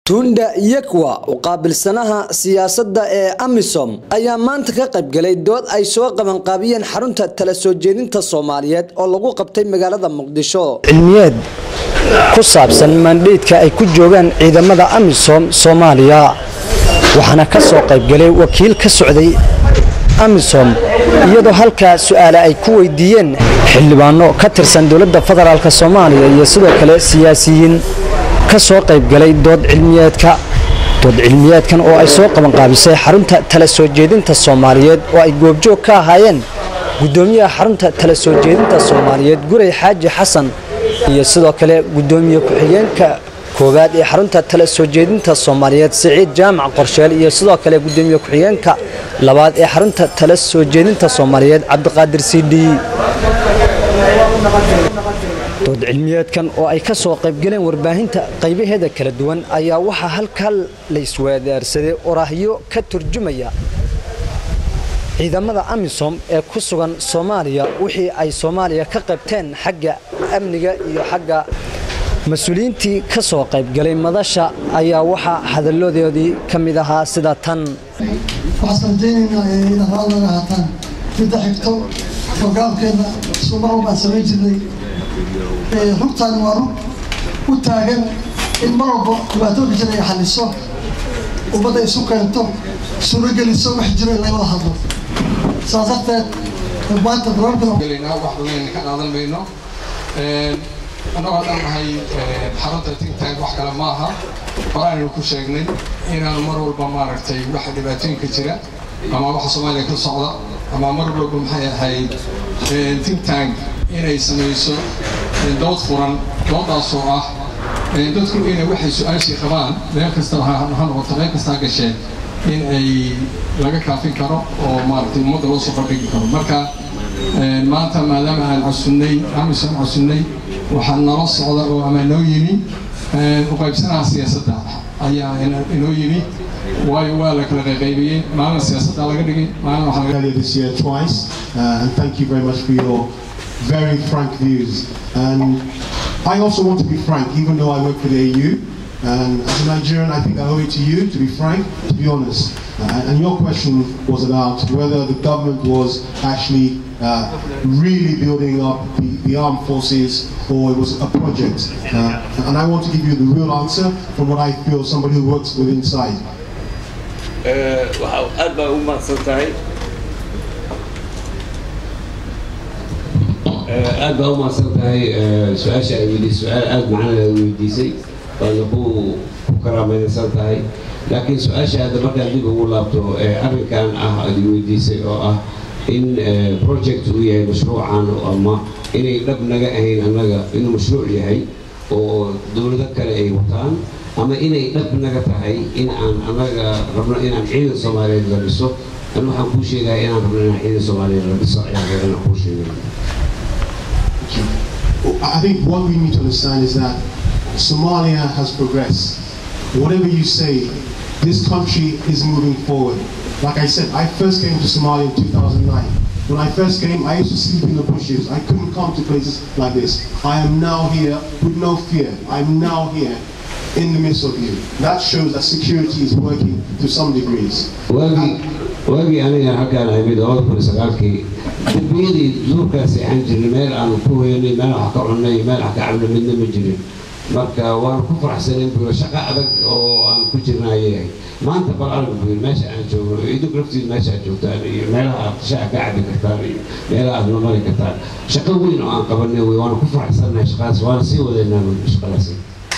tunda yekwa u qaabilsanaha siyaasadda ee amisom ayaa maanta ka qaybgalay dood ay soo qabanqaabiyeen xarunta tala soo jeedinta soomaaliyeed oo lagu qabtay magaalada muqdisho cilmiyeed ku saabsan mandheydka ay ku joogaan ciidamada amisom soomaaliya waxaana ka soo qaybgalay wakiil ka socday amisom iyadoo halkaa su-aale ay ku weydiiyeen xildhibaano ka tirsan dowladda federaalk soomaaliya iyo sidoo kale siyaasiyiin ka soo qaybgalay dood cilmiyeedka dood cilmiyeedkan oo ay soo qabanqaabisay xarunta tala soo jeedinta soomaaliyeed oo ay goobjoog ka ahaayeen gudoomiyaha xarunta tala soo jeedinta soomaaliyeed guray xaaji xasan iyo sidoo kale gudoomiye ku-xigeenka koowaad ee xarunta tala soo jeedinta soomaaliyeed siciid jaamac qorsheel iyo sidoo kale gudoomiye ku-xigeenka labaad ee xarunta tala soo jeedinta soomaaliyeed cabdiqaadir sidhi dood cilmiyeedkan oo ay ka soo qaybgaleen warbaahinta qaybaheeda kala duwan ayaa waxaa halkaa la isweedaarsaday oraahyo ka turjumaya ciidamada amisom ee ku sugan soomaaliya wixii ay soomaaliya ka qaybteen xagga amniga iyo xagga mas-uuliyiintii ka soo qaybgalay madasha ayaa waxaa hadalladoodii ka mid ahaa sida tan waxaan rajaynaynaa inaad raali naga haataan midda xigto hoggaankeena sumar walbaan samayn jirnay rugtaani waa rug u taagan in mar walba dhibaatooyinka jira ay xaliso ummadda isu keento suurogeliso wax jiro in lagala hadlo saas darteed maanta gelaynaa wax badan ka qaadan mayno annagoo haddaan nahay xarunta tingtank wax kale ma aha horaanaynu ku sheegnay inaanu mar walba maaragtay waxa dhibaatooyinka jira ama waxa soomaaliya ka socda ama mar walba maxay ahayd tingtank inay samayso dood furan doodaasoo ah dadku inay waxay su-aashii qabaan meel kastaba ha noqoto meel kastaa gasheen in ay laga kaafin karo oo maaragtay ummadda loo soo bandhigi karo marka maanta maadaama aan casunnay amisom casunnay waxaa nala socda oo ama noo yimi uqaybsanaha siyaasadda ayaa inoo yimi waayo waa la kala qaybiyey maalin siyaasadda laga dhigay maalin waxaa earlier this year twice, uh, and thank you very much for your very frank views. And I also want to be frank, even though I work for the AU. And as a Nigerian, I think I owe it to you to be frank, to be honest. Uh, and your question was about whether the government was actually uh, really building up the, the armed forces or it was a project. Uh, and I want to give you the real answer from what I feel somebody who works with inside. waxaa aad baa ugu mahadsan tahay aad baa u mahadsan tahay su-aasha ay weydiisay su-aal aada macana weydiisay waadna ku ku karaamaysan tahay laakiin su-aasha hadda markaan dib ugu laabto arrinkan ah aad weydiisay oo ah in project uu yahay mashruucan ama inay dhab naga ahayn annaga inuu mashruuc yahay oo dowlado kale ay wataan ama inay dhab naga tahay in aan annaga rabno inaan ciidan soomaaliyeed la dhiso an waxaan kuu sheegaya inaan rabno inaan ciidan soomaaliyeed la dhiso ayaan rabana kuu sheegay I think what we need to understand is that Somalia has progressed. Whatever you say, this country is moving forward. Like I said, I first came to Somalia in 2009. When I first came, I used to sleep in the bushes. I couldn't come to places like this. I am now here with no fear. I'm now here in the midst of you. That shows that security is working to some degrees. waagii waagii aniga halkaan imid labada kun iyo sagaalkii dembiyadii duurkaasi aan jirnay meel aanu ku weynay meel wax ka cunnay meel wax ka cabnay midna ma jirin marka waan ku faraxsanay buyo shaqo adag oo aan ku jirna ayay maanta bal arag buyo meesha aan joogno idinku laftiid meesha aad joogtaan iyo meelaha aad shaca ka cabi kartaan iyo meelaha aad mamari kartaan shaqo weyn oo aan qabanay wey waana ku faraxsannahay shaqadaas waana sii wadaynaa shaqadaasi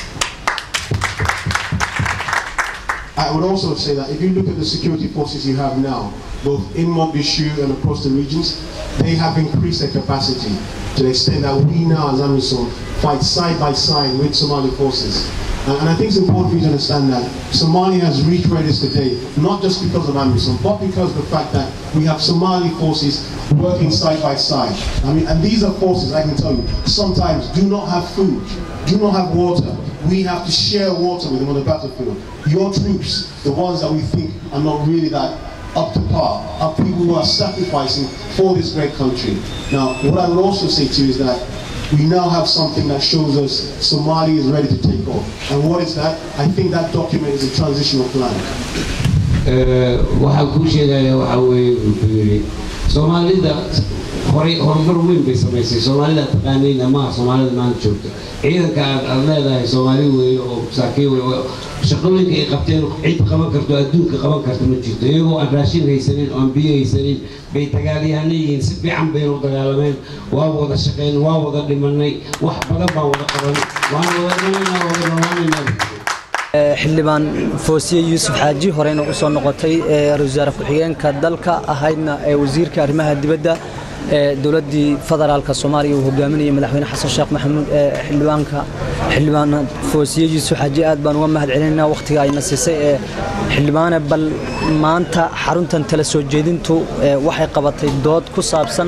I would also say that if you look at the security forces you have now, both in Mogadishu and across the regions, they have increased their capacity to the extent that we now, as AMISOM, fight side by side with Somali forces. And, and I think it's important for you to understand that Somalia has reached where it is today, not just because of AMISOM, but because of the fact that we have Somali forces working side by side. I mean, and these are forces, I can tell you, sometimes do not have food, do not have water, we have to share water with them on the battlefield. Your troops, the ones that we think are not really that up to par, are people who are sacrificing for this great country. Now, what I would also say to you is that we now have something that shows us Somali is ready to take off. And what is that? I think that document is a transitional plan. waxaan kuu sheegaya waxaa weeye wuxuu yidhi soomaalida horay horumar weyn bay samaysay soomaalida taqaanayna maaha soomaalida maanta joogta ciidanka aad aad leedahay soomaali weeye oo masaakiin weeye shaqooyinka ay qabteen cid qaban karto adduunka qaban karta ma jirto iyagoo aan raashin haysanin oo aan biyo haysanin bay dagaalyahana yihiin si fiican baynu dagaalameen waa wada shaqayn waa wada dhimanay wax badan baan wada qabanay waan wada dhimanaa wada noolaanaynaa xildhibaan foosiye yuusuf xaaji horeyna u soo noqotay ra-iisul wasaare ku-xigeenka dalka ahaydna ee wasiirka arrimaha dibadda ee dowladdii federaalka soomaaliya uu hogaaminayay madaxweyne xasan sheekh maxamuud ee xildhibaanka xildhibaan foosiye yuusuf xaaji aad baan uga mahad celinaynaa wakhtiga ayna siisay ee xildhibaane bal maanta xaruntan tala soo jeedintu waxay qabatay dood ku saabsan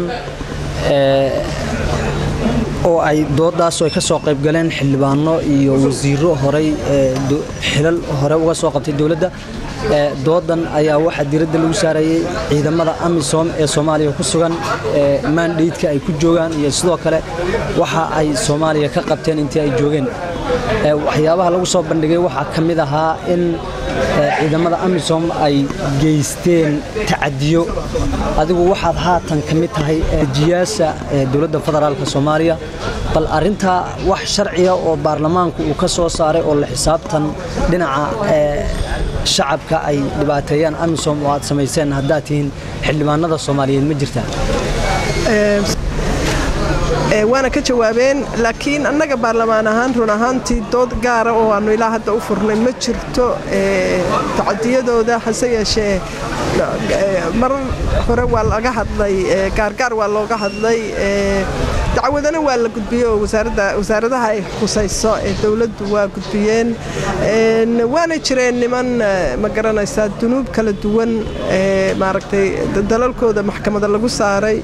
oo ay doodaasoo ay ka soo qayb galeen xildhibaano iyo wasiiro horey xilal hore uga soo qabtay dowladda doodan ayaa waxaa diiradda lagu saarayay ciidamada amisom ee soomaaliya ku sugan maandheydka ay ku joogaan iyo sidoo kale waxa ay soomaaliya ka qabteen intii ay joogeen waxyaabaha lagu soo bandhigay waxaa ka mid ahaa in ciidamada amisom ay geysteen tacadiyo adigu waxaad haatan ka mid tahay jiyaasha dowladda federaalka soomaaliya bal arintaa wax sharciya oo baarlamaanku uu ka soo saaray oo la xisaabtan dhinaca shacabka ay dhibaateeyaan amisom oo aad samayseen haddaad tihiin xildhibaanada soomaaliyeed ma jirtaa waana ka jawaabeen laakiin annaga baarlamaan ahaan run ahaantii dood gaara oo aanu ilaa hadda u furnay ma jirto tacadiyadooda hase yeeshee marar hore waa laga hadlay gaargaar waa looga hadlay dacwadana waa la gudbiyey oo wasaaradaha ay khusayso ee dowladdu waa gudbiyeen waana jireen niman ma garanaysaa dunuub kala duwan maaragtay dalalkooda maxkamada lagu saaray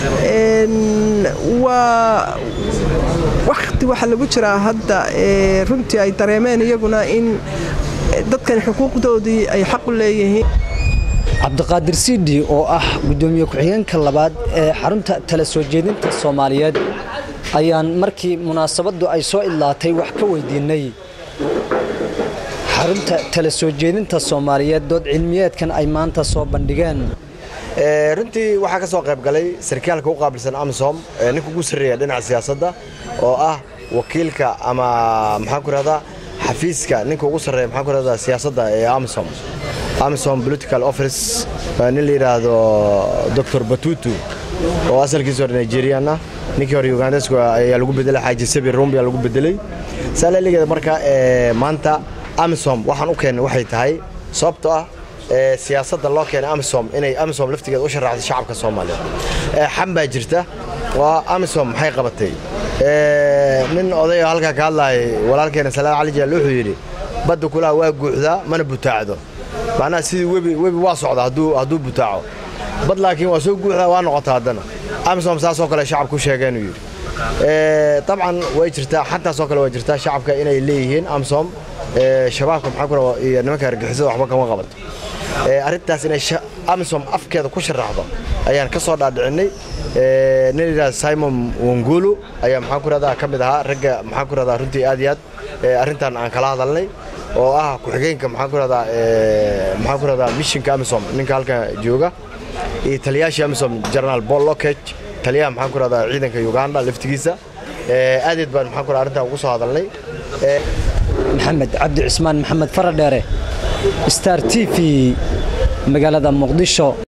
waa wakhti waxaa lagu jiraa hadda runtii ay dareemeen iyaguna in dadkan xuquuqdoodii ay xaq u leeyihiin cabdiqaadir siidhi oo ah guddoomiye ku-xigeenka labaad ee xarunta tala soo jeedinta soomaaliyeed ayaan markii munaasabaddu ay soo idlaatay wax ka weydiinay xarunta tala soo jeedinta soomaaliyeed dood cilmiyeedkan ay maanta soo bandhigeen runtii waxaa ka soo qayb galay sarkaalka u qaabilsan amisom ninka ugu sarreeya dhinaca siyaasadda oo ah wakiilka ama maxaan ku rahdaa xafiiska ninka ugu sarreeya maxaan ku rahdaa siyaasadda ee amisom amisom political office nin la yidhaahdo dr batutu oo asalkiisa hore nigerian ah ninkii hore ugandesku ayaa lagu bedelay xaaji sabi rumbi ayaa lagu bedelay saalaligeeda marka maanta amisom waxaan u keennay waxay tahay sababtoo ah siyaasadda loo keenay amisom inay amisom laftigeeda u sharaxdo shacabka soomaaliyeed xam baa jirta waa amisom maxay qabatay nin odayo halkaa ka hadlaayay walaalkeena salaad cali jaal wuxuu yidhi badda kulaha waa guuxdaa mana butaacdo macnaha sidii webi webi waa socda hadduu butaaco bad laakiin waa soo guuxdaa waa noqota haddana amisom saasoo kale shacabku sheegeen uu yidhi dabcan way jirtaa xantaasoo kale waa jirtaa shacabka inay leeyihiin amisom shabaabka maxaa ku iyo nimanka argixisada waxba kama qabato arrintaas inay amisom afkeeda ku sharaxdo ayaan ka soo dhaadhicinay nin yidhahda simon wangulu ayaa maxaan ku rahdaa ka mid ahaa ragga maxaan ku rahdaa runtii aad iyo aad arrintan aan kala hadalnay oo ah ku-xigeenka maxaan ku rahdaa maxaan ku rahdaa mishinka amisom ninka halkan jooga iyo taliyaashii amisom general paul lockage taliyaha maxaan ku rahdaa ciidanka uganda laftigiisa aadeed baan maxaan ku rahdaa arrintan ugu soo hadalnay maxamed cabdi cismaan maxamed faradheere star t v magaalada muqdisho